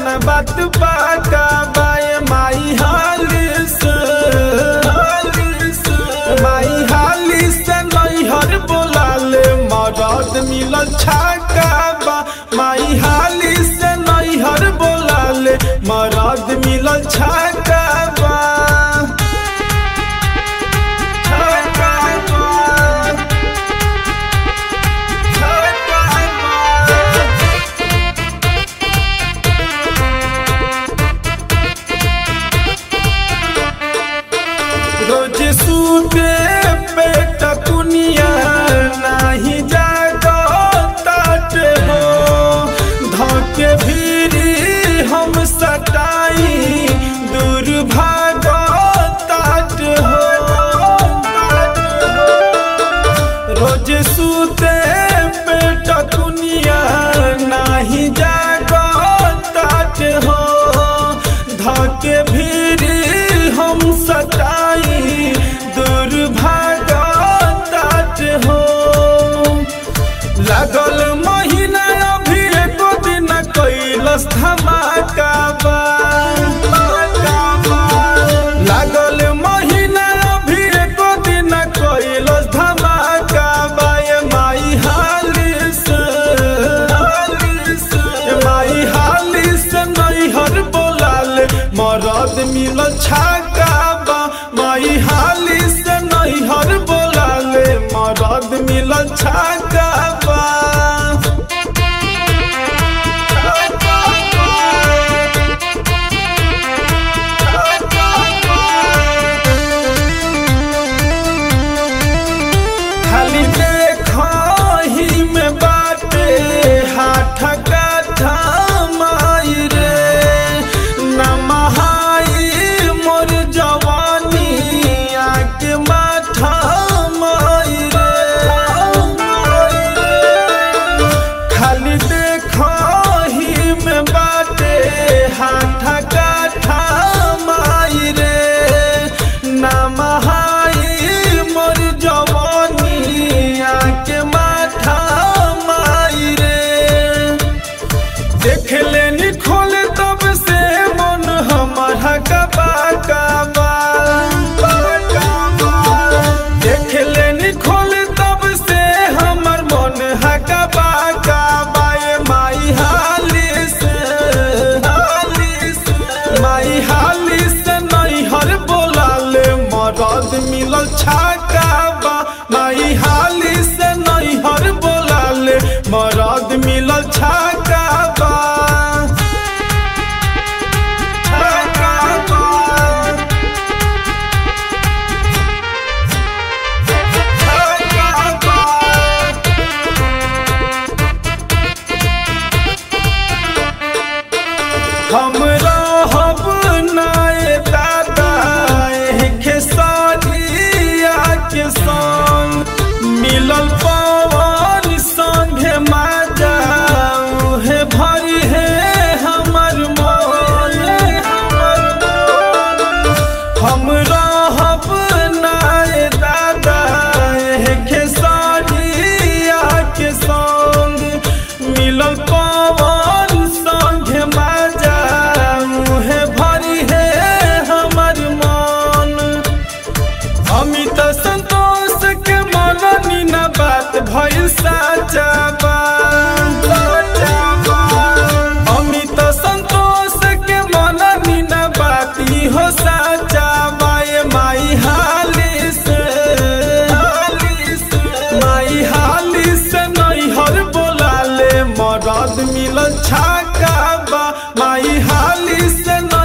न बात पाका बाय माई हाली से हाली से माई हाली से नैहर बोलाले मरद मिलल छाका बा माई हाली से नैहर बोलाले मरद मिलल छाका बा छाका बा छाका बा रोज सूते पेट कुनिया नाही जागो ताट हो धोके भीरी हम सटाई दूर भागो ताट हो रोज सूते पेट कुनिया नाही जागो ताट हो धके भीरी हम सटाई दुर्भागा ताट हो लागल महीना अभी एको दिन कैलस धमाका बा लागल महीना अभी एको दिन कैलस धमाका बा ये माई हाली से हाली से ये माई हाली से नैहर बोलाले मरद मिलल छाका बा माई हाली से नैहर बोलाले मरद मिलल छाका बा खाली देखही में बाटे हाथ काठा माई रे नमहाई मोर जवानी आके माथा माई रे खाली देखही में बाटे हाथ काठा माई रे नमहाई मोर जवानी आके माथा माई रे देख लेनी खोल तब से मन हमारा कबा कबा देख लेनी खोल तब से हमर मन हकबा कबा ये माई हाली से हाली से माई हाली से नैहर बोलाले मरद मिलल छाका बा माई हाली से नैहर बोलाले मरद मिलल छाका बा छाका बा छाका बा हम रहब नाय दादा खेसारिया के संग मिलल पवन संगे माजा उहे भरी है हमर मन हमर मन हम रहब नाय दादा खेसारिया के संग मिलल पवन संगे माजा उहे भरी है हमर मन अमित संतोष के मननी न बात भइल साचा बा अमित संतोष के मननी न बात ई हो साचा बा ये माई हाली से हाली से माई हाली से नैहर बोलाले मरद मिलल छाका बा माई हाली से